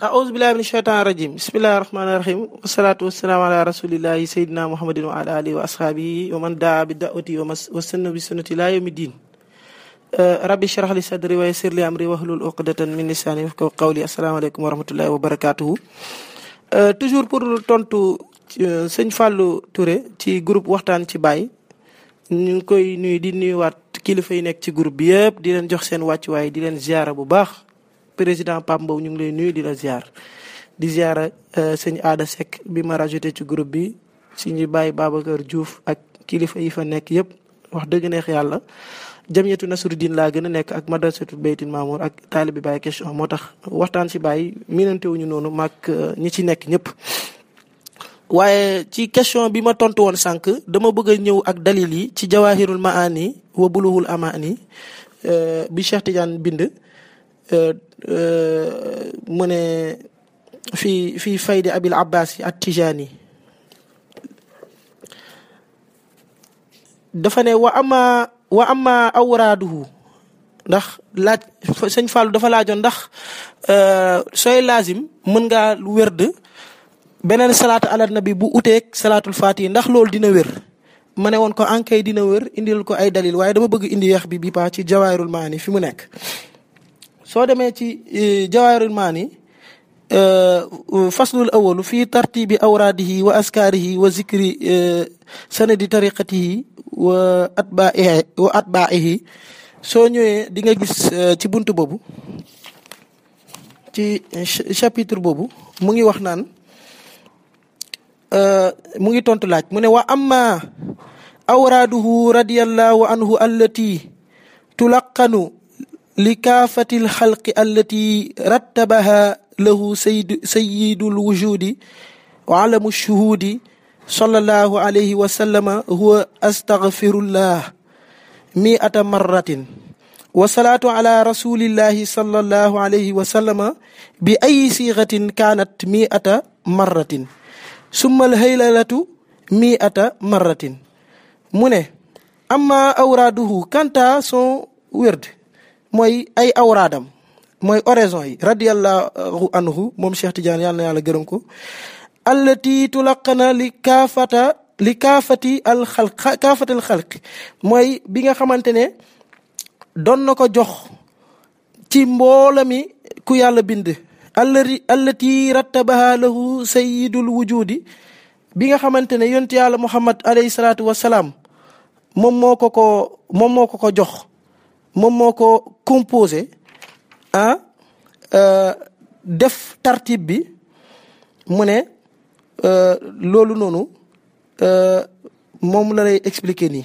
أعوذ بالله من الشيطان الرجيم بسم الله الرحمن الرحيم والصلاة والسلام على رسول الله سيدنا محمد وعلى آله وأصحابه ومن دعا بدعوته وسن بسنة لا يوم الدين ربي اشرح لي صدري ويسر لي أمري واحلل عقدة من لساني يفقهوا قولي السلام عليكم ورحمة الله وبركاته toujours pour tontu sëñ Fallou Touré ci groupe waxtaan ci Baye ñu ngi koy nuyu di nuyuwaat kilifa yi nekk ci groupe bi yëpp di leen jox seen wàccuwaay di leen ziara bu baax président Pape Mbow ñu ngi lay nuyu di la ziar di ziara sëñ Aada Seck bi ma rajouté ci groupe bi suñu Baye Babacar Diouf ak kilifa yi fa nekk yëpp wax dëgg neex yàlla jamiyatu Nasruddin laa gën a nekk ak madrasatu Baytil Mamour ak taalibi Baye question moo tax waxtaan ci Baye miinante wuñu noonu maag ñi ci nekk ñëpp. waaye ci question bi ma tontu woon sànq dama bëgg a ñëw ak dalil yi ci jawahirul maani wa buluhul amaani bi Cheikh Tidiane bind mu ne fii fii faydi abil abbas yi at tijaani dafa ne wa ama wa ama awraaduhu ndax laaj sëñ Fallou dafa laajoon ndax sooy laazim mën ngaa wérd beneen salaatu ala nabi bu uteeg salaatul faati ndax loolu dina wér ma ne woon ko ankay dina wér indil ko ay dalil waaye dama bëgg indi yeex bi bi paa ci jawaahirul maani fi mu nekk soo demee ci jawaahirul maani faslul awalu fii tartibi awraadihi wa askaarihi wa zikri sanadi tariqatihi wa atbaihi wa atbaihi soo ñëwee di nga gis ci buntu boobu ci chapitre boobu mu ngi wax naan mu ngi tontu laaj mu ne wa amma awraaduhu radiyallahu anhu allati tulaqanu li kaafati lxalqi allati rattabaha lahu sayid sayidul wujudi wa alamu shuhudi sallallahu alayhi wa sallama huwa astaghfirullah mi'ata marratin wa salaatu ala rasulillahi sallallahu alayhi wa sallama bi ay sigatin kaanat mi'ata marratin summal haylalatu mi ata marratin mu ne amma awraaduhu kanta son wérd mooy ay awraadam mooy oraison yi radiallahu anhu moom Cheikh Tidiane yàlla na yàlla gërëm ko allati tulaqana li kaafata li kaafati al xalq kaafati al xalq mooy bi nga xamante ne doon na ko jox ci mboolami ku yàlla bind allati allati rattabaha lahu sayidul wujudi bi nga xamante ne yonent yàlla muhammad alayhi salaatu wasalaam moom moo ko ko moom moo ko ko jox moom moo ko composé ah def tartib bi mu ne loolu noonu moom la lay expliquer nii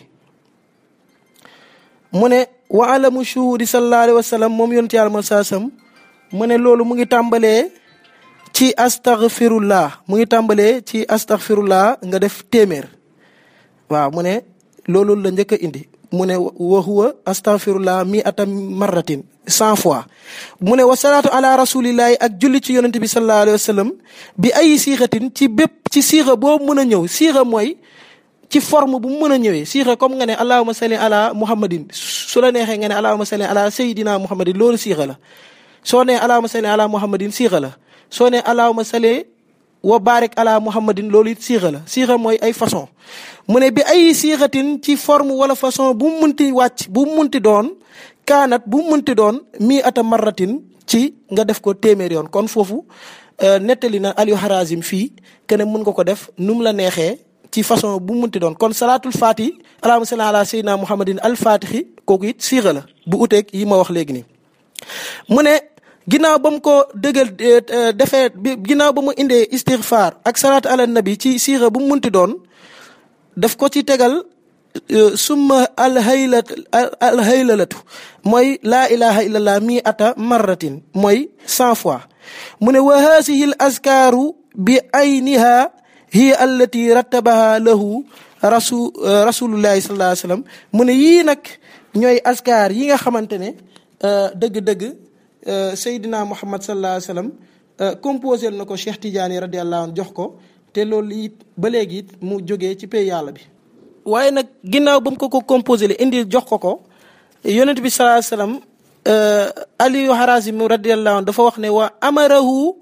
mu ne wa alamu shuhudi sallallahu alayhi wa sallam moom yonent yàlla ma saasam mu ne loolu mu ngi tàmbalee ci astaghfirullah mu ngi tàmbalee ci astaghfirullah nga def téeméer waaw mu ne loolu la njëkk a indi mu ne wa huwa astaghfirullah mi atam marratin cent fois mu ne wa salaatu ala rasulillahi ak julli ci yonente bi sallallahu alayhi wa sallam bi ay siixatin ci bépp ci siixa boo mën a ñëw siixa mooy ci forme bu mu mën a ñëwee siixa comme nga ne allahuma salli ala muhammadin su la neexee nga ne allahuma salli ala sayidina muhammadin loolu siixa la soo nee allahuma salli ala muhammadin siixa la soo nee allahuma salli wa barik ala muhammadin loolu it siixa la siixa mooy ay façon mu ne bi ay siixatin ci forme wala façon bu mu munti wàcc bu mu munti doon kaanat bu mu munti doon mii ata marratin ci nga def ko téeméer yoon kon foofu nettali na Aliou Harazim fii kene mun nga ko def nu mu la neexee ci façon bu mu munti doon kon salaatul faati allahuma salli ala sayyidina muhammadin al fatixi kooku it siixa la bu uteeg yi ma wax léegi nii mu ne ginnaaw ba mu ko dëggal defee ginnaaw ba mu indee istighfar ak salaatu ala nabi ci siixa bu mu munti doon daf ko ci tegal summa alhaylat alhaylalatu mooy laa ilaha illallah mi ata marratin mooy cent fois mu ne wa haasihi l askaaru bi ayniha hiya allati rattabaha lahu rasu rasulullahi sallallahu alayhi wasallam mu ne yii nag ñooy askaar yi nga xamante ne dëgg-dëgg Seydina Muhammad sallallahu alayhi wasallam composé na ko Cheikh Tidiane radiallahu anhu jox ko te loolu it ba léegi it mu jógee ci pay yàlla bi waaye nag ginnaaw ba mu ko ko composé le indi jox ko ko yonent bi sallallahu alayhi wasallam Aliyu Harazim radiallahu anhu dafa wax ne wa amarahu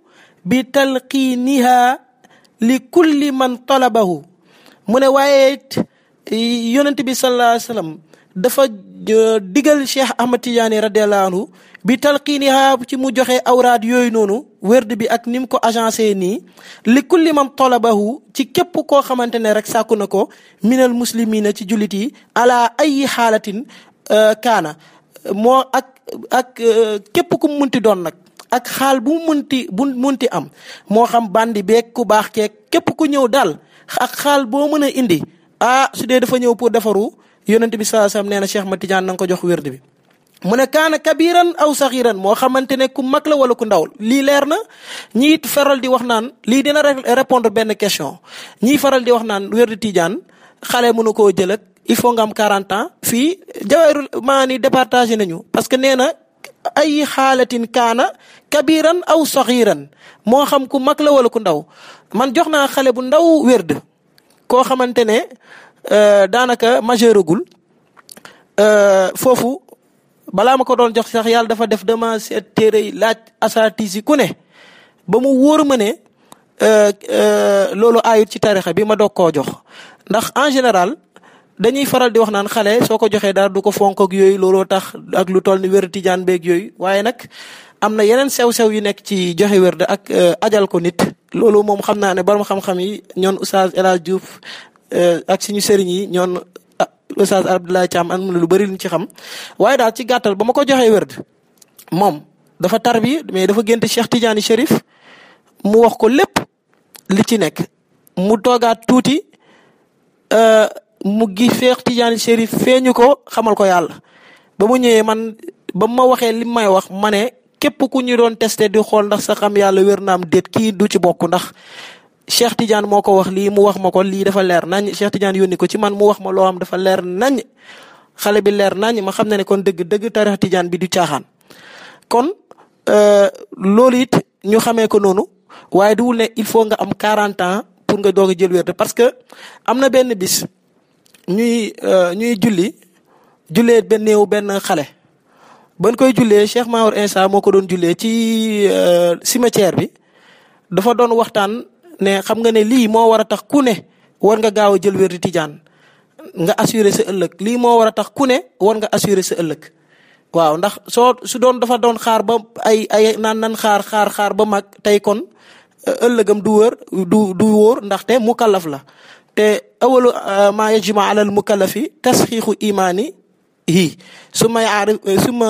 bi talqiiniha li kulli man talabahu mu ne waaye yonent bi sallallahu alayhi wa sallam dafa digal Cheikh Ahmad Tidiane radiallahu anhu bi talqiiniha ci mu joxe awraad yooyu noonu wérd bi ak ni mu ko agencé nii li kulli man talabahu ci képp koo xamante ne rek sàkku na ko minal muslimina ci jullit yi ala ayi xaalatin kaana moo ak ak képp ku mu munti doon nag ak xaal bu mu munti bu munti am moo xam bandi beeg ku baax keeg képp ku ñëw daal ak xaal boo mën a indi ah su dee dafa ñëw pour defaru yonent bi sallallahu alayhi wasallam nee na Cheikh Ahmad Tidiane na nga ko jox wérd bi mu ne kaana kabiran aw saxiran moo xamante ne ku mag la wala ku ndaw lii leer na ñii faral di wax naan lii dina répondre benn question ñii faral di wax naan wérd Tidiane xale mënu koo jël ak il faut nga am 40 ans fii jawayrul maani départagé nañu parce que nee na ay xaalatin kaana kabiran aw saxiran moo xam ku mag la wala ku ndaw man jox naa xale bu ndaw wérd koo xamante ne daanaka majeuragul foofu balaa ma ko doon jox sax yàlla dafa def dama seet téere yi laaj asatis yi ku ne ba mu wóor ma ne loolu aayut ci tarixa bi ma doog koo jox ndax en général dañuy faral di wax naan xale soo ko joxee dara du ko fonk ak yooyu looloo tax ak lu toll ni wér tijaan beeg yooyu waaye nag am na yeneen sew-sew yu nekk ci joxe wér de ak ajal ko nit loolu moom xam naa ne borom xam-xam yi ñoon Oustaz El Hadj Diouf ak suñu sëriñ yi ñoon Oustaz Abdoulaye Thiam am na lu bëri luñ ci xam waaye daal ci gàttal ba ma ko joxee wérd moom dafa tar bi mais dafa gént Cheikh Tidiane Chérif mu wax ko lépp li ci nekk mu toogaat tuuti mu gi Cheikh Tidiane Chérif feeñu ko xamal ko yàlla ba mu ñëwee man ba ma waxee li may wax ma ne képp ku ñu doon testé di xool ndax sa xam yàlla wér na am déet kii du ci bokk ndax Cheikh Tidiane moo ko wax lii mu wax ma ko lii dafa leer nañ Cheikh Tidiane yónni ko ci man mu wax ma loo xam dafa leer nañ xale bi leer nañ ma xam ne ne kon dëgg dëgg tarix Tidiane bi du caaxaan kon loolu it ñu xamee ko noonu waaye duwul ne il faut nga am 40 ans pour nga doog a jël wérde parce que am na benn bis ñuy ñuy julli jullee benn néew benn xale ban koy jullee Cheikh Maour Insa moo ko doon jullee ci cimetière bi dafa doon waxtaan ne xam nga ne lii moo war a tax ku ne war nga gaaw a jël wérdi tijaan nga assurer sa ëllëg lii moo war a tax ku ne war nga assurer sa ëllëg waaw ndax soo su doon dafa doon xaar ba ay ay naan nan xaar xaar xaar ba mag tey kon ëllëgam du wër du du wóor ndaxte mukallaf la te awalu maa yajma alal mukallafi tasxiixu imaani hi su ma yaarif su ma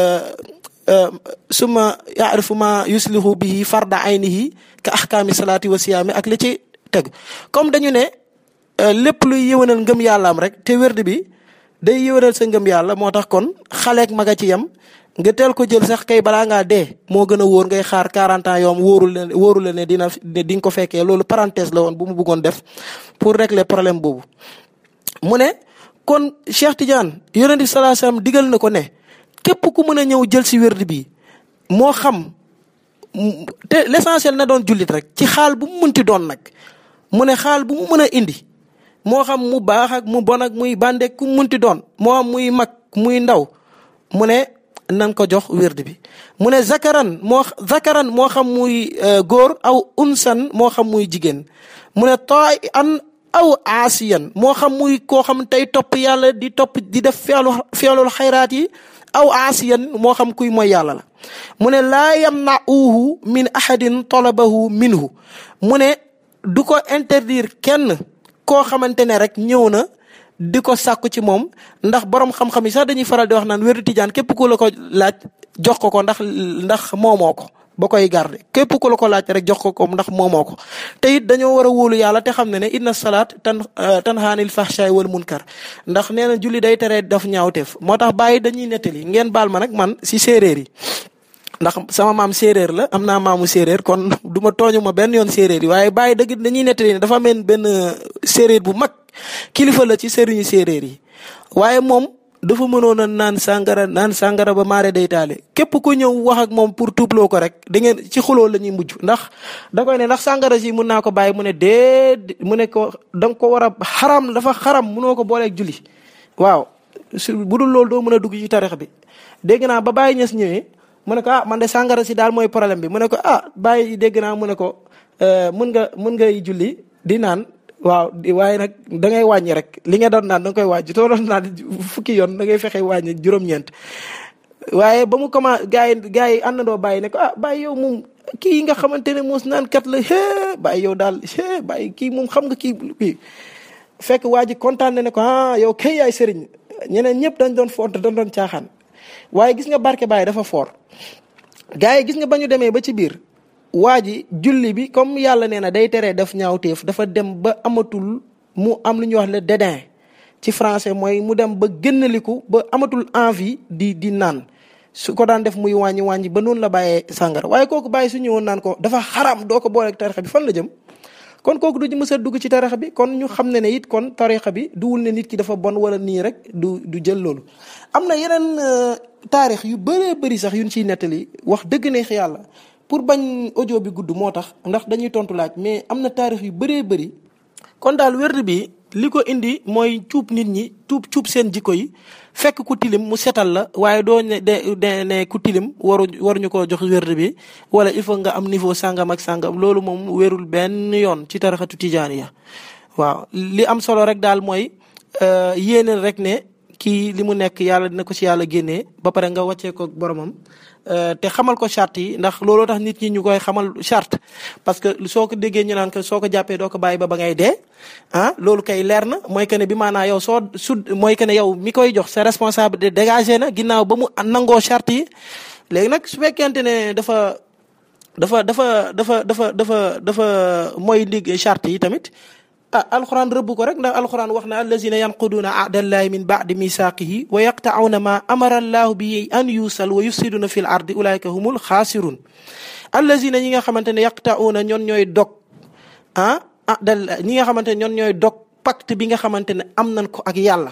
su ma yaarifu ma yuslihu bihi farda aynihi ka ahkaami salaati wa siyaami ak li ci teg comme dañu ne lépp luy yëwanal ngëm yàllaam rek te wérd bi day yëwanal sa ngëm yàlla moo tax kon xaleek maga ci yam nga teel ko jël sax kay balaa ngaa dee moo gën a wóor ngay xaar 40 ans yoom wóorul leen wóorul leen ne dina di nga ko fekkee loolu parenthèse la woon bu mu bëggoon def pour régler problème boobu. mu ne kon Cheikh Tidiane yonent bi sallallahu alayhi wasallam digal na ko ne képp ku mën a ñëw jël si wérd bi moo xam te l'essentiel na doon jullit rek ci xaal bu mu munti doon nag mu ne xaal bu mu mën a indi moo xam mu baax ak mu bon ak muy bàndeek ku munti doon moo xam muy mag muy ndaw mu ne. nan ko jox wérd bi mu ne zakaran moo zakaran moo xam muy góor aw unsan moo xam muy jigéen mu ne taay an aw aasiyan moo xam muy koo xam tey topp yàlla di topp di def feelu feelul xayraat yi aw aasiyan moo xam kuy mooy yàlla la mu ne laa yamnauhu min ahadin talabahu minhu mu ne du ko interdire kenn koo xamante ne rek ñëw na di ko sàkku ci moom ndax borom xam-xam yi sax dañuy faral di wax naan wérdu tijaan képp ku la ko laaj jox ko ko ndax ndax moomoo ko ba koy garde képp ku la ko laaj rek jox ko ko ndax moomoo ko te it dañoo war a wóolu yàlla te xam ne ne inna salaat tan tanhaanil fahshaay wal munkar ndax nee na julli day tere daf ñaawteef moo tax bàyyi dañuy nettali ngeen baal ma nag man si séeréer yi ndax sama maam séeréer la am naa maamu séeréer kon du ma tooñu ma benn yoon séeréer yi waaye bàyyi dëgg dañuy nettali ne dafa mel benn séeréer bu mag kilifa la ci sëriñu séeréer yi waaye moom dafa mënoon a naan sàngara naan sàngara ba maare day taale képp ku ñëw wax ak moom pour tuubloo ko rek da ngeen ci xuloo la ñuy mujj ndax da koy ne ndax sàngara si mun naa ko bàyyi mu ne dee mu ne ko da nga ko war a xaram dafa xaram munoo ko booleeg julli waaw su bu dul loolu doo mën a dugg ci tarix bi dégg naa ba bàyyi ñes ñëwee mu ne ko ah man de sàngara si daal mooy problème bi mu ne ko ah bàyyi dégg naa mu ne ko mën nga mën ngay julli di naan waaw waaye nag da ngay wàññi rek li nga doon naan da nga koy wàññi too doon naan fukki yoon da ngay fexe wàññi juróom-ñeent waaye ba mu commencé gars yi gars yi àndandoo bàyyi ne ko ah bàyyi yow moom kii nga xamante ne moos naan kat la hee bàyyi yow daal hee bàyyi kii moom xam nga kii kii fekk waa ji kontaan ne ko ah yow kay yaay sëriñ ñeneen ñëpp dañ doon font dañ doon caaxaan waaye gis nga barke Baye dafa foor gars yi gis nga ba ñu demee ba ci biir waa ji julli bi comme yàlla nee na day teree def ñaawteef dafa dem ba amatul mu am lu ñuy wax le dédain ci français mooy mu dem ba génnaliku ba amatul envie di di naan su ko daan def muy wàññi wàññi ba noonu la bàyyee sàngara waaye kooku bàyyi su ñëwoon naan ko dafa xaram doo ko booleeg tarixa bi fan la jëm kon kooku du mës a dugg ci tarixa bi kon ñu xam ne ne it kon tarixa bi duwul ne nit ki dafa bon wala nii rek du du jël loolu am na yeneen taarix yu bëree bëri sax yuñ ciy nettali wax dëgg neex yàlla pour bañ audio bi gudd moo tax ndax dañuy tontu laaj mais am na taarix yu bëree bëri kon daal wérd bi li ko indi mooy cuub nit ñi tuub cuub seen jikko yi fekk ku tilim mu setal la waaye doo ne de ne ku tilim waru waruñu ko jox wérd bi wala il faut nga am niveau sàngam ak sàngam loolu moom wérul benn yoon ci taraxatu tijaaniya waaw li am solo rek daal mooy yéeneel rek ne kii li mu nekk yàlla dina ko ci yàlla génnee ba pare nga wàccee ko boromam te xamal ko charte yi ndax looloo tax nit ñi ñu koy xamal charte parce que soo ko déggee ñu naan ko soo ko jàppee doo ko bàyyi ba ba ngay dee ah loolu kay leer na mooy que ne bi maanaa yow soo su mooy que ne yow mi koy jox sa responsabilité dégagé na ginnaaw ba mu nangoo charte yi léegi nag su fekkente ne dafa dafa dafa dafa dafa dafa dafa mooy ndig charte yi tamit ah alxuraan rëbb ko rek ndax alxuraan wax na allazina yanquduuna ahdallahi min baadi misaaqihi wa yaqta'uuna ma amara allahu bi an yusal wa yufsiduna fil ardi ulaika humul xaasirun allazina ñi nga xamante ne yaqta'uuna ñoon ñooy dog ah ahdal ñi nga xamante ne ñoon ñooy dog pacte bi nga xamante ne am nañ ko ak yàlla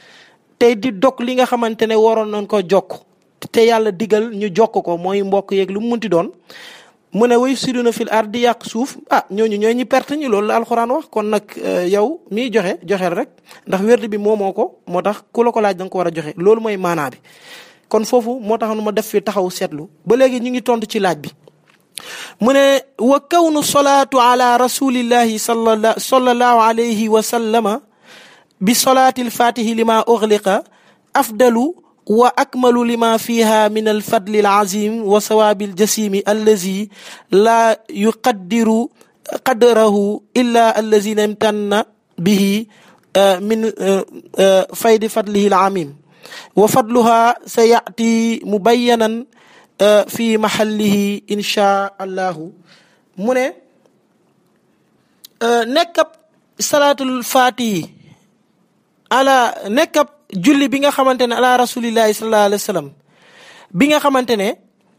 tey di dog li nga xamante ne waroon nañ ko jokk te yàlla digal ñu jokk ko mooy mbokk yeeg lu mu munti doon mu ne way siduna fil ard di yàq suuf ah ñooñu ñooy ñi perte ñi loolu la alxuraan wax kon nag yow miy joxe joxeel rek ndax wérd bi moomoo ko moo tax ku la ko laaj da nga ko war a joxe loolu mooy maanaa bi kon foofu moo tax nu ma def fi taxaw seetlu ba léegi ñu ngi tontu ci laaj bi mu ne wa kawnu salaatu ala rasulillahi salla sallallahu alayhi wa sallama bi salaati alfatihi lima ughliqa afdalu wa akmalu lima fiha min alfadli alazim wa sawaabi aljasimi allazi la yuqaddiru qadrahu illa allazina imtanna bihi min faydi fadlihi alamim wa fadluha sayati mubayyanan fi mahallihi insha allahu mu ne nekkab salaatul fatihi ala nekkab julli bi nga xamante ne ala rasulillahi sallallahu alayhi wa sallam bi nga xamante ne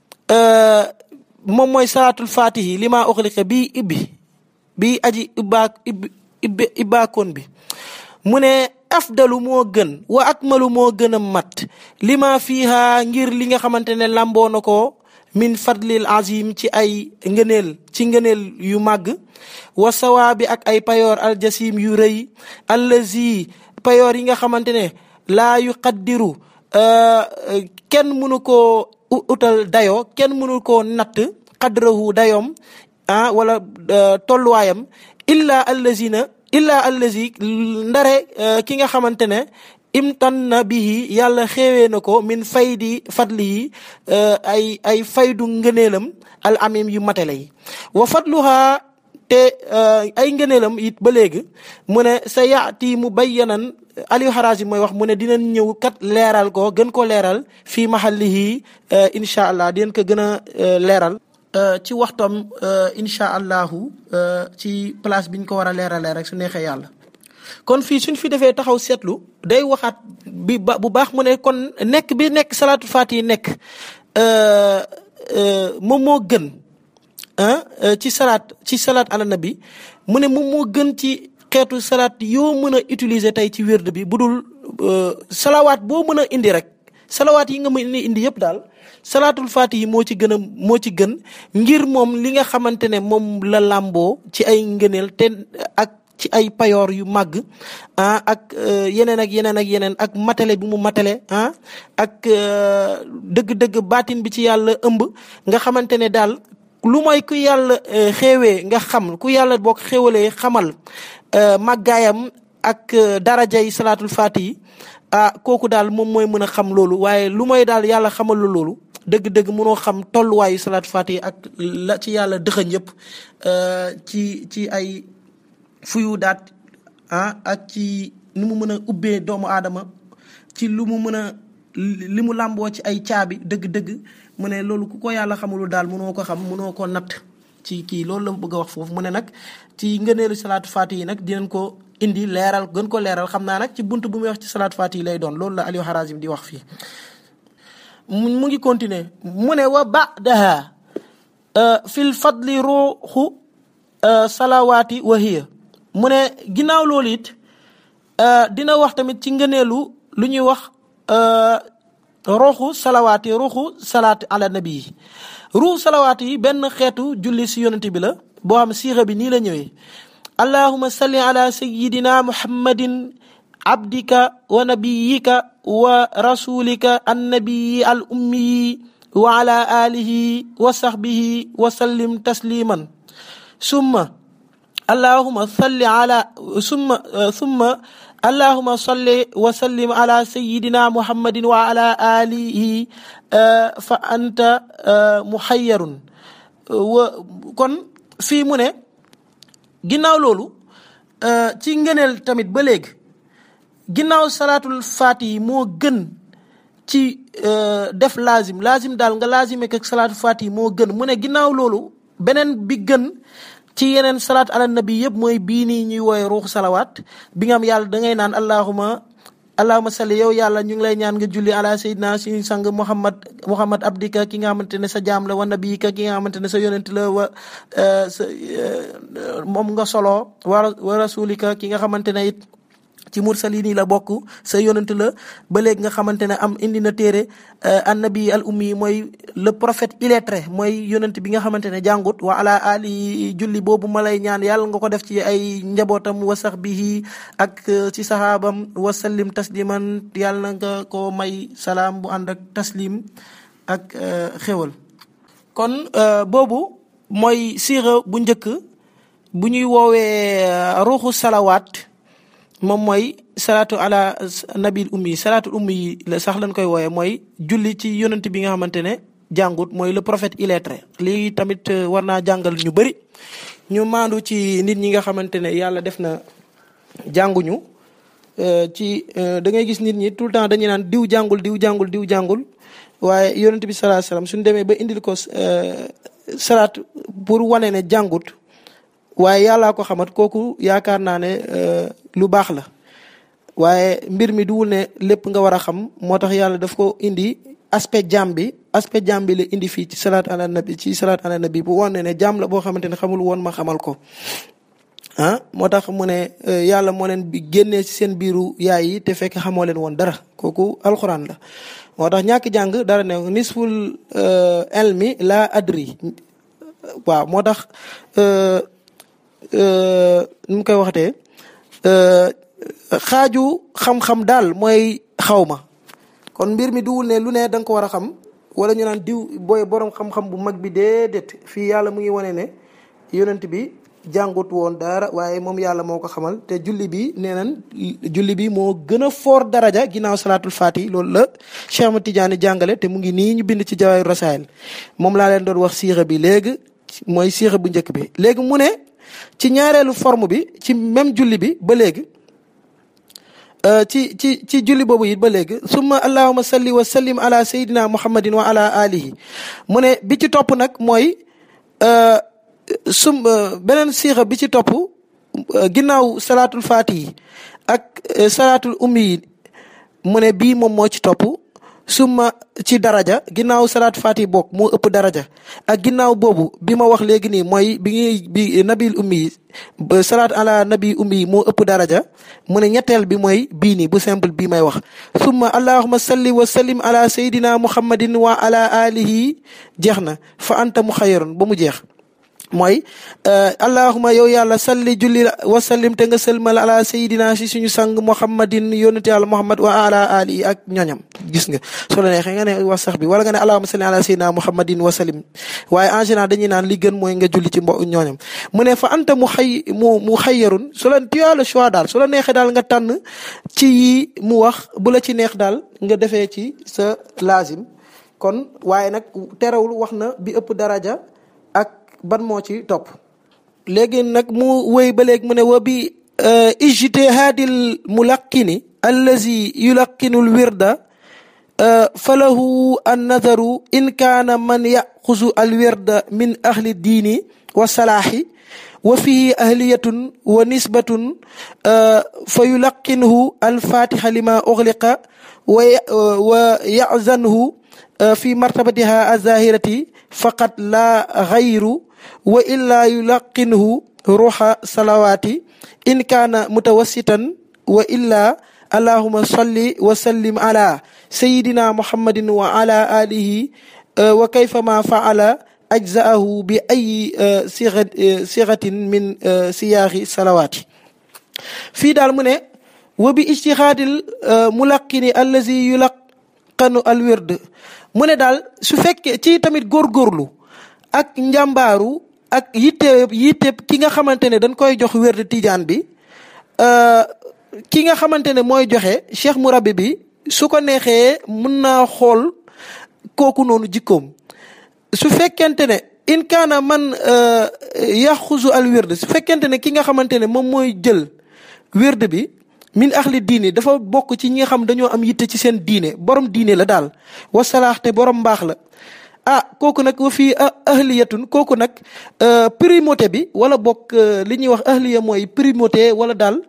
moom mooy salaatul fatihi li maa uxliqa bii ibbi bii aji ibbaa ibbi ibbaakoon bi mu ne afdalu moo gën wa akmalu moo gën a mat li ma fiiha ngir li nga xamante ne lamboo na ko min fadlil azim ci ay ngëneel ci ngëneel yu màgg wa sawaabi ak ay payoor aljasim yu rëy allazi payoor yi nga xamante ne laa yu qaddiru kenn mënu koo utal dayoo kenn mënu koo natt qadrahu dayoom ah wala tolluwaayam illa allazina illa allazi ndare ki nga xamante ne imtanna bihi yàlla xéewee na ko min faydi fadli yi ay ay faydu ngëneelam al amim yu matale yi wa fadluha te ay ngëneelam it ba léegi mu ne sa yaati mu bayyanan Aliou Harazi mooy wax mu ne dinañ ñëw kat leeral ko gën ko leeral fii mahallihi incha allah dinañ ko gën a leeral ci waxtoom incha allahu ci place biñ ko war a leeralee rek su neexee yàlla kon fii suñ fi defee taxaw seetlu day waxaat bi ba bu baax mu ne kon nekk bi nekk salaatu faati yi nekk moom moo gën ci salaat ci salaat ala nabi mu ne moom moo gën ci xeetu salaat yoo mën a utiliser tey ci wérd bi bu dul salawaat boo mën a indi rek salawaat yi nga mën a indi yëpp daal salaatul faati yi moo ci gën a moo ci gën ngir moom li nga xamante ne moom la làmboo ci ay ngëneel te ak ci ay payoor yu màgg ah ak yeneen ak yeneen ak yeneen ak matale bi mu matale ah ak dëgg-dëgg baatin bi ci yàlla ëmb nga xamante ne daal lu mooy ku yàlla xéewee nga xam ku yàlla boo ko xéewalee xamal màggaayam ak darajay salaatul faati ah kooku daal moom mooy mën a xam loolu waaye lu mooy daal yàlla xamal la loolu dëgg-dëgg mënoo xam tolluwaayu salaatul faati ak la ci yàlla dëxëñ yëpp ci ci ay fuyu daat ah ak ci nu mu mën a ubbee doomu aadama ci lu mu mën a li mu làmboo ci ay caabi dëgg-dëgg mu ne loolu ku ko yàlla xamulu daal mënoo ko xam mënoo ko natt ci kii loolu la bëgg a wax foofu mu ne nag ci ngëneelu salaatu faati yi nag dinañ ko indi leeral gën ko leeral xam naa nag ci bunt bu muy wax ci salaatu faati yi lay doon loolu la Aliou Harazim di wax fii mu ngi continuer mu ne wa ba'daha fil fadli ruuxu salawaati wa hiya mu ne ginnaaw loolu it dina wax tamit ci ngëneelu lu ñuy wax ruuxu salawaati ruuxu salaati ala nabi yi ruuxu salawaati yi benn xeetu julli si yonent bi la boo xam siixa bi nii la ñëwee allahuma salli ala sayidina muhammadin abdika wa nabiyika wa rasulika annabiyi al ummiyi wa ala alihi wa sahbihi wa sallim tasliman summa allahuma salli ala summa summa allahuma salli wa sallim ala sayidina muhammadin wa ala alihi fa anta muhayyarun wa kon fii mu ne ginnaaw loolu ci ngëneel tamit ba léegi ginnaaw salaatul faati yi moo gën ci def laazim laazim daal nga laazime ak salaatul faati yi moo gën mu ne ginnaaw loolu beneen bi gën ci yeneen salaat ala nabi yëpp mooy bii nii ñuy wooye ruuxu salawaat bi nga am yàlla da ngay naan allahuma allahuma salli yow yàlla ñu ngi lay ñaan nga julli ala sayyidina suñu sang muhammad muhammad abdika ki nga xamante ne sa jaam la wa nabiyika ki nga xamante ne sa yonent la wa sa moom nga solo wa wa rasulika ki nga xamante ne it ci mursalin yi la bokk sa yonent la ba léegi nga xamante ne am indi na téere annabi al ummi mooy le prophète illettré mooy yonent bi nga xamante ne jàngut wa ala ali julli boobu ma lay ñaan yàlla nga ko def ci ay njabootam wa sahbihi ak ci sahaabam wa sallim tasliman yàlla na nga ko may salaam bu ànd ak taslim ak xéwal kon boobu mooy siira bu njëkk bu ñuy woowee ruuxu salawaat moom mooy salaatu ala nabil ummi salaatu ummi yi la sax lañ koy wooye mooy julli ci yonent bi nga xamante ne jàngut mooy le prophète illettré lii tamit war naa jàngal ñu bëri ñu maandu ci nit ñi nga xamante ne yàlla def na jànguñu ci da ngay gis nit ñi tout le temps dañuy naan diw jàngul diw jàngul diw jàngul waaye yonent bi salaa salaam suñu demee ba indil ko salaat pour wane ne jàngut waaye yàllaa ko xamat kooku yaakaar naa ne lu baax la waaye mbir mi duwul ne lépp nga war a xam moo tax yàlla daf ko indi aspect jàmm bi aspect jàmm bi la indi fii ci salaat ala nabi ci salaat ala nabi bu wane ne jàmm la boo xamante ne xamul woon ma xamal ko ah moo tax mu ne yàlla moo leen bi génnee ci seen biiru yaay yi te fekk xamoo leen woon dara kooku alxuraan la moo tax ñàkk jàng dara ne nisful elmi la adri waaw moo tax nu mu koy waxatee xaaju xam-xam daal mooy xaw ma kon mbir mi duwul ne lu ne da nga ko war a xam wala ñu naan diw booy borom xam-xam bu mag bi déedéet fii yàlla mu ngi wane ne yonent bi jàngut woon dara waaye moom yàlla moo ko xamal te julli bi nee nañ julli bi moo gën a foor daraja ginnaaw salaatul faati loolu la Cheikh Ahmad Tidiane jàngale te mu ngi nii ñu bind ci jawaayu rasaayil moom laa leen doon wax siixa bi léegi mooy siixa bu njëkk bi léegi mu ne ci ñaareelu forme bi ci même julli bi ba léegi ci ci ci julli boobu it ba léegi summa allahuma salli wa sallim ala sayidina muhammadin wa ala alihi mu ne bi ci topp nag mooy sum beneen siixa bi ci topp ginnaaw salaatul faatihi ak salaatul ummi yi mu ne bii moom moo ci topp summa ci daraja ginnaaw salaat faati bokk moo ëpp daraja ak ginnaaw boobu bi ma wax léegi nii mooy bi ngi bi nabil ummi salaat ala nabi ummi moo ëpp daraja mu ne ñetteel bi mooy bii nii bu simple bii may wax summa allahuma salli wa sallim ala sayidina muhammadin wa ala alihi jeex na fa anta mu xayaroon ba mu jeex mooy allahuma yow yàlla salli julli wa sallim te nga sëlmal ala sayidina si suñu sang muhammadin yonente yàlla muhammad wa ala ali ak ñoñam gis nga soo la neexee nga ne wax sax bi wala nga ne allahuma salli ala sayidina muhammadin wa sallim waaye en général dañuy naan li gën mooy nga julli ci mbo ñooñam mu ne fa anta mu xay mu mu xayyarun su la tu as le choix daal su la neexee daal nga tànn ci yi mu wax bu la ci neex daal nga defee ci sa laazim kon waaye nag terewul wax na bi ëpp daraja ak ban moo ci topp léegi nag mu wéy ba léegi mu ne wa bi ijtihaadil mulaqini allazi yulaqinu lwirda falahu annadaru in kaana man yaxuzu alwirda min ahli diini wa salaahi wa fihi ahliyatun wa nisbatun fa yulaqinhu alfatiha lima uxliqa wa yazanhu fi martabatiha azahirati faqat la gayru wa illa yulaqinhu ruuxa salawaati in kaana mutawassitan wa illa allahuma salli wa sallim ala sayidina muhammadin wa ala alihi wa kayfama faala ajzaahu bi ay siratin min siyaaxi salawaati fii daal mu ne wa bi ijtihaadil mulaqini allazi yulaqanu al wird mu ne daal su fekkee ci tamit góorgóorlu ak njàmbaaru ak yitteeb yitteeb ki nga xamante ne dañ koy jox wérd tijaan bi ki nga xamante ne mooy joxe cheikh murabbi bi su ko neexee mun naa xool kooku noonu jikkoom su fekkente ne in kaana man yaxuzu al wérd su fekkente ne ki nga xamante ne moom mooy jël wérd bi min axli diine dafa bokk ci ñi nga xam dañoo am yitte ci seen diine borom diine la daal wasalaax te borom mbaax la ah kooku nag wa fii ahliyatun kooku nag primauté bi wala bokk li ñuy wax ahliya mooy primauté wala daal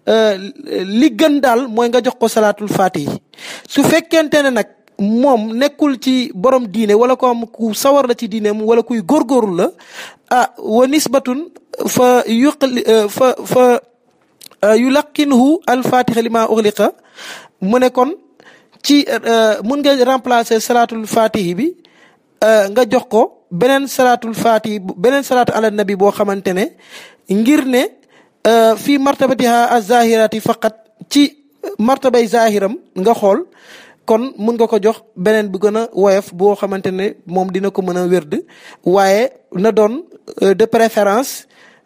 li gën daal mooy nga jox ko salaatul faatihi su fekkente ne nag moom nekkul ci borom diine wala ko am ku sawar la ci diine wala kuy góorgóorlu la ah wa nisbatun fa yuqli fa fa yulaqinhu alfatiha lima uxliqa mu ne kon ci mun nga remplacer salaatul fatihi bi nga jox ko beneen salaatul fatihi beneen salaatu ala nabi boo xamante ne ngir ne fii martabatiha azahirati faqat ci martabay zahiram nga xool kon mun nga ko jox beneen bu gën a woyof boo xamante ne moom dina ko mën a wérd waaye na doon de préférence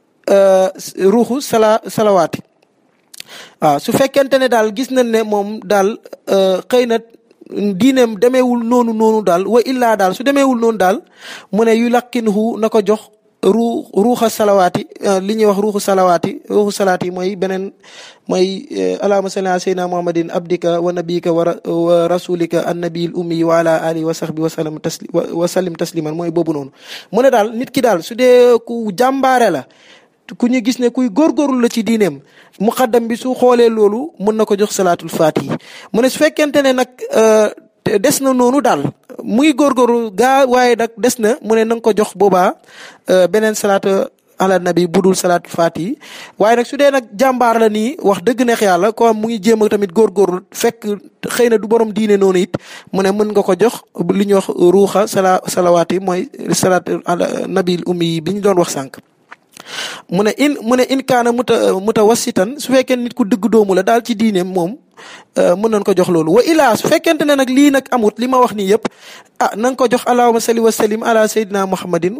ruuxu sala salawaati waaw su fekkente ne daal gis nañ ne moom daal xëy na diineem demeewul noonu noonu daal wa illaa daal su demeewul noonu daal mu ne yu laqinhu na ko jox ruu ruuxa salawaati li ñuy wax ruuxu salawaati ruuxu salaati mooy beneen mooy allahumma salli ala sayyidina muhammadin abdika wa nabiyika wa rasulika annabiyil ummi wa ala alihi wa sahbi wa sallam tasli wa sallim tasliman mooy boobu noonu mu ne daal nit ki daal su dee ku jàmbaare la ku ñu gis ne kuy góorgóorlu la ci diineem muqaddam bi su xoolee loolu mën na ko jox salaatul faatihi mu ne su fekkente ne nag des na noonu daal mu ngi góorgóorlu gaa waaye nag des na mu ne na nga ko jox boobaa beneen salaatu ala nabi budul salaatul faatihi waaye nag su dee nag jàmbaar la nii wax dëgg neex yàlla ko mu ngi jéem a tamit góorgóorlu fekk xëy na du borom diine noonu it mu ne mën nga ko jox li ñuy wax ruuxa sala salawaati mooy salaatu ala nabil ummi bi ñu doon wax sànq. mu ne in mu ne in kaana muta mutawassitan su fekkee nit ku dëgg doomu la daal ci diineem moom mën nañ ko jox loolu wa ilaa su fekkente ne nag lii nag amut li ma wax nii yëpp ah na nga ko jox allahumma salli wa sallim ala sayyidina muhammadin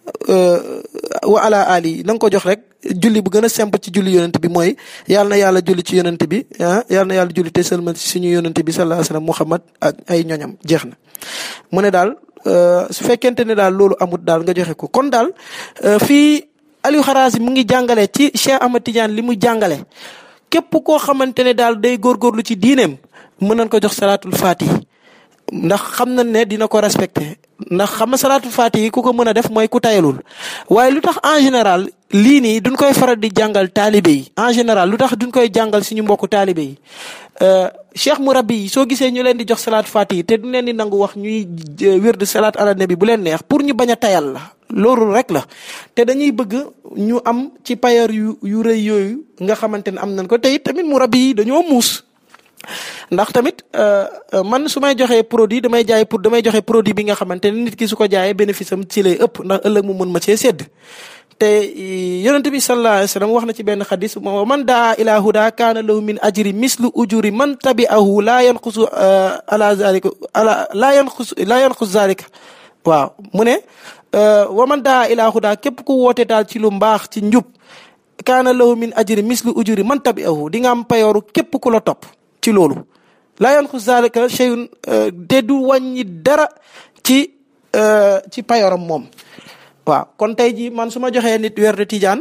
wa ala ali na nga ko jox rek julli bu gën a simple ci julli yonent bi mooy yàlla na yàlla julli ci yonent bi ah yàlla na yàlla julli te sëlmal ci suñu yonent bi sallallahu alayhi wasallam muhammad ak ay ñoñam jeex na mu ne daal su fekkente ne daal loolu amut daal nga joxe ko kon daal fii Aliou Kharazi mu ngi jàngale ci Cheikh Ahmad Tidiane li mu jàngale képp koo xamante ne daal day góorgóorlu ci diineem mën nañ ko jox salaatul faatihi ndax xam nañ ne dina ko respecté ndax xam na salaatul faatihi ku ko mën a def mooy ku tayalul waaye lu tax en général lii nii duñ koy faral di jàngal taalibe yi en général lu tax duñ koy jàngal suñu mbokku taalibe yi cheikh murabbi yi soo gisee ñu leen di jox salaat faatihi te duñ leen di nangu wax ñuy wérd salaat ala nabi bu leen neex pour ñu bañ a tayal la loolu rek la te dañuy bëgg ñu am ci payar yu yu rëy yooyu nga xamante ne am nañ ko te it tamit murabbi yi dañoo muus ndax tamit man su may joxee produit damay jaay pour damay joxe produit bi nga xamante ne nit ki su ko jaayee bénéfice am ci lay ëpp ndax ëllëg mu mën ma cee sédd te yonent bi sallallahu alayhi wa sallam wax na ci benn xadis moo man daa ila huda kaana lahu min ajri mislu ujuri man tabi'ahu laa yanqusu ala zalika ala laa yanqus laa yanqus zalika waaw mu ne wa man daa ila huda képp ku woote daal ci lu mbaax ci njub kaana lahu min ajri mislu ujuri man tabi'ahu di nga am payooru képp ku la topp ci loolu laa yanqus zalika shay'un te du wàññi dara ci ci payooram moom waaw kon tey jii man su ma joxee nit weer de tijaan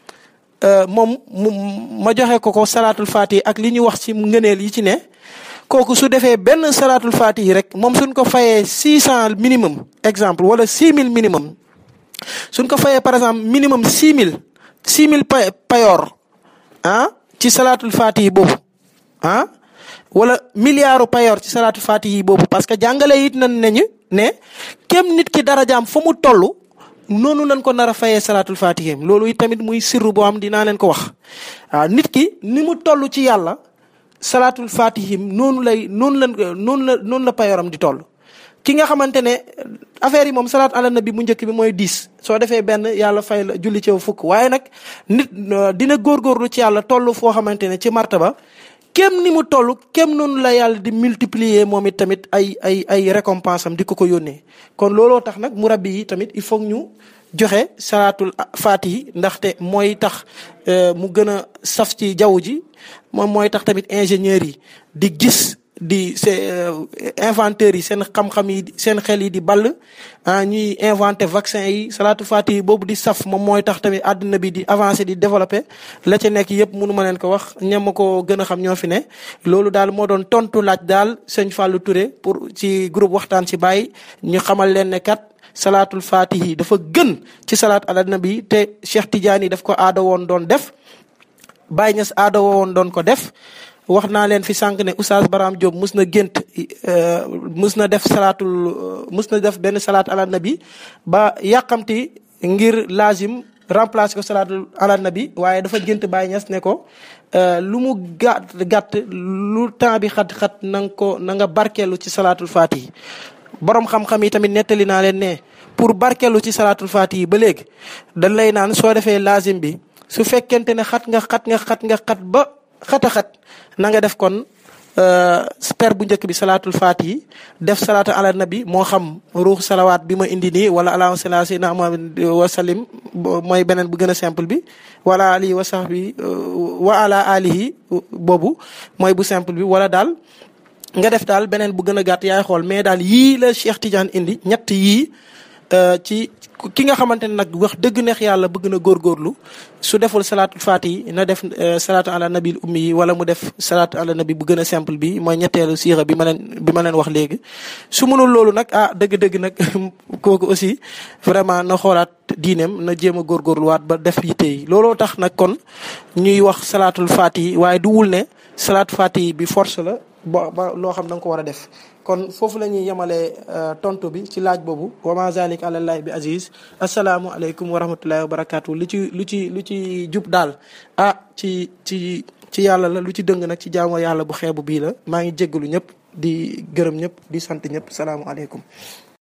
moom mu ma joxe ko ko salaatul faatihi ak li ñu wax ci ngëneel yi ci ne kooku su defee benn salaatul faatihi rek moom suñ ko fayee six cent minimum exemple wala six mille minimum suñ ko fayee par exemple minimum six mille six mille pay payoor ah ci salaatul faatihi boobu ah wala milliardu payoor ci salaatul faatihi boobu parce que jàngale it nañ nañu ne kem nit ki darajaam fa mu toll noonu lañ ko nar a fayee salaatul fatihim loolu it tamit muy sirru boo am dinaa leen ko wax waaw nit ki ni mu toll ci yàlla salaatul fatihim noonu lay noonu la noonu la noonu la payoram di toll. ki nga xamante ne affaire yi moom salaat ala nabi bu njëkk bi mooy dix soo defee benn yàlla fay la julli ci fukk waaye nag nit dina góorgóorlu ci yàlla toll foo xamante ne ci martaba kem ni mu toll kem noonu la yàlla di multiplier moom it tamit ay ay ay récompense am di ko ko yónnee kon looloo tax nag murabbi yi tamit il faut ñu joxe salaatul faatihi ndaxte mooy tax mu gën a saf ci jaww ji moom mooy tax tamit ingénieurs yi di gis di seen inventeurs yi seen xam-xam yi seen xel yi di ball ah ñuy inventé vaccin yi salaatu fatihi boobu di saf moom mooy tax tamit àdduna bi di avancé di développé la ca nekk yëpp mënu ma leen ko wax ñam ma ko gën a xam ñoo fi ne. loolu daal moo doon tontu laaj daal sëñ Fallou Touré pour ci groupe waxtaan ci Baye ñu xamal leen ne kat salaatul fatihi dafa gën ci salaat ala nabi te Cheikh Tidiane daf ko aada woon doon def Baye Niass aada woon doon ko def. wax naa leen fi sànq ne Oustaz Baram Diop mus na gént mus na def salaatul mus na def benn salaat ala nabi ba yàqamti ngir lazim remplacer ko salaatul ala nabi waaye dafa gént Baye Niass ne ko lu mu gàtt gàtt lu temps bi xat-xat na nga ko na nga barkeelu ci salaatul faatihi borom xam-xam yi tamit nettali naa leen ne pour barkeelu ci salaatul faatihi ba léegi dañ lay naan soo defee lazim bi su fekkente ne xat nga xat nga xat nga xat ba xata xat na nga def kon per bu njëkk bi salaatul faatihi def salaatu ala nabi moo xam ruux salawaat bi ma indi nii wala allahumma salli ala sayyidina Muhammad wa sallim mooy beneen bu gën a simple bi wala alihi wa sahbi wa ala alihi boobu mooy bu simple bi wala daal nga def daal beneen bu gën a gàtt yaay xool mais daal yii la Cheikh Tidiane indi ñett yii ci ki nga xamante ne nag wax dëgg neex yàlla bëgg na góorgóorlu su deful salaatul faatihi na def salaatu ala nabil ummi yi wala mu def salaatu ala nabi bu gën a simple bi mooy ñetteelu siira bi ma leen bi ma leen wax léegi. su mënul loolu nag ah dëgg-dëgg nag kooku aussi vraiment na xoolaat diineem na jéem a góorgóorluwaat ba def yitte yi looloo tax nag kon ñuy wax salaatul faatihi waaye du wul ne salaatul faatihi bi force la ba ba loo xam da nga ko war a def. kon foofu la ñuy yemalee tontu bi ci laaj boobu wa ma zalik alallahi bi aziz asalaamualeykum wa rahmatullahi wa barakatu lu ci lu ci lu ci jub daal ah ci ci ci yàlla la lu ci dëng nag ci jaamu yàlla bu xeebu bii la maa ngi jéggalu ñëpp di gërëm ñëpp di sant ñëpp salaamualeykum